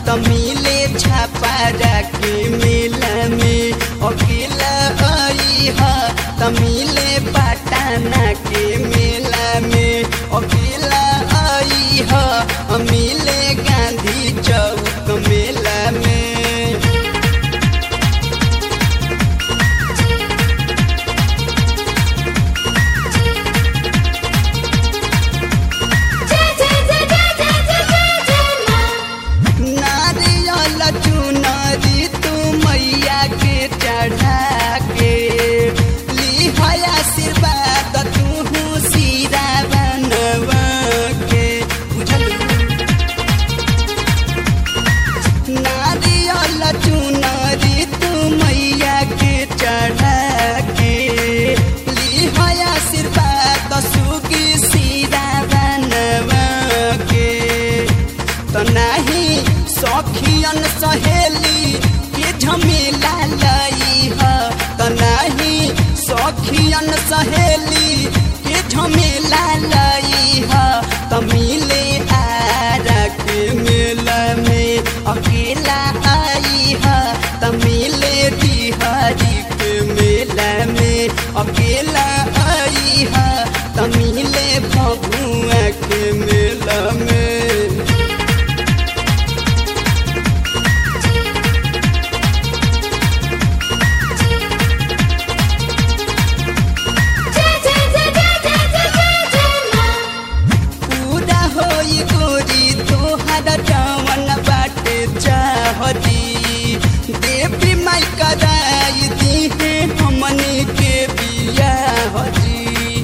त मिले छापारा के मेला में अकेला आई ह त मिले पटाना के मेला में अकेला आई ह मिले गांधी चौक मेला में जय जय जय जय जय जय जय जय माँ नारियल चुनरी तू मैया के चढ़ा के लिहय आशीर्वाद तू सीरा बनवा के बुझलू नारियल चुनरी तू मैया के चढ़ा के लिहय आशीर्वाद सुगी सीरा बनवा के त नाही सखियन सहेली के झमेला लई ह त नाही सखियन सहेली के झमेला लई ह त मिले आरा के मेला में अकेला आई ह त मिले बिहारी के मेला में अकेला आई ह त मिले भगुआ के मेला में जय जय जय जय जय जय जय जय माँ पूरा होई गोरी तोहर जवन बाटे चाहती देवी माई कराई दी है हमनी के बियाह जी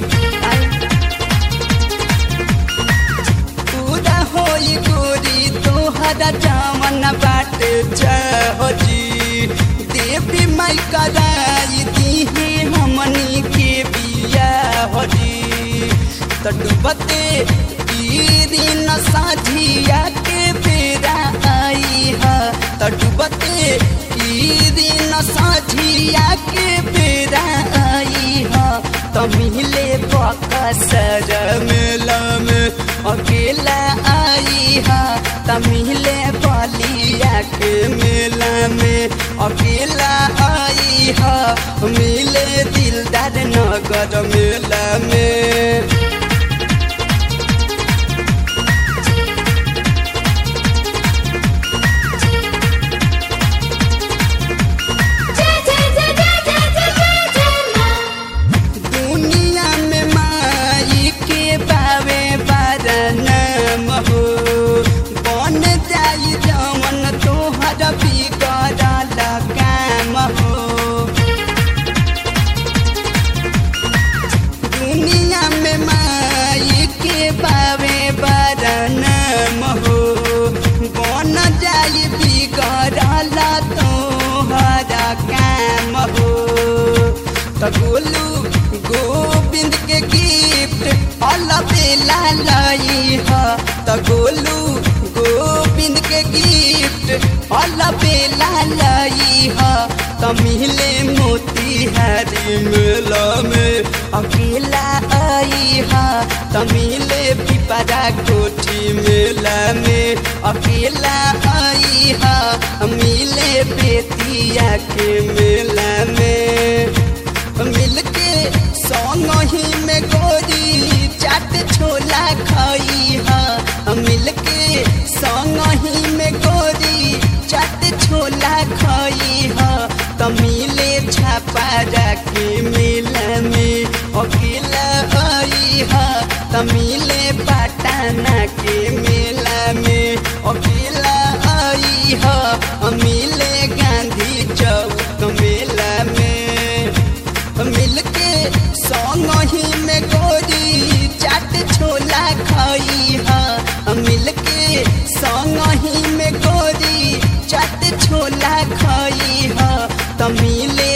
पूरा होई गोरी तोहर जवन बाटे चाहती देवी माई कराई दी है हमनी के बियाह जी त डूबते ई दिन साझिया के बेरा आई ह त डूबते ई दिन साझिया के बेरा आई ह त मिले बकसर मेला में अकेला आई ह त मिले बलिया के मेला में अकेला आई ह मिले दिलदार नगर मेला में जय जय जय जय जय जय जय जय माँ दुनिया में माई के बावे बारनाम हो बन जाई जवन तोहर बिगड़ल काम हो दुनिया में माई के बावे बारनाम हो बन जाई बिगड़ल तोहर काम हो त गोलू गोविंद के गिफ्ट अलबेला लई ह त गोलू गोविंद के गिफ्ट अलबेला लई ह त मिले मोतीहारी मेला में अकेला आई ह त मिले पिपरा कोठी मेला में अकेला आई ह मिले बेतिया के मेला में मिलके संग ही में गोरी चाट छोला खाई ह मिलके संग ही में गोरी चाट छोला खाई ह त मिले छापारा के मेला में अकेला आई ह त मिले पटाना के मेला में अकेला आई ह मिले गांधी चौक मेला में मिलके संग ही में गोरी चाट छोला खाई ह मिलके संग ही में गोरी चाट छोला खाई ह त मिले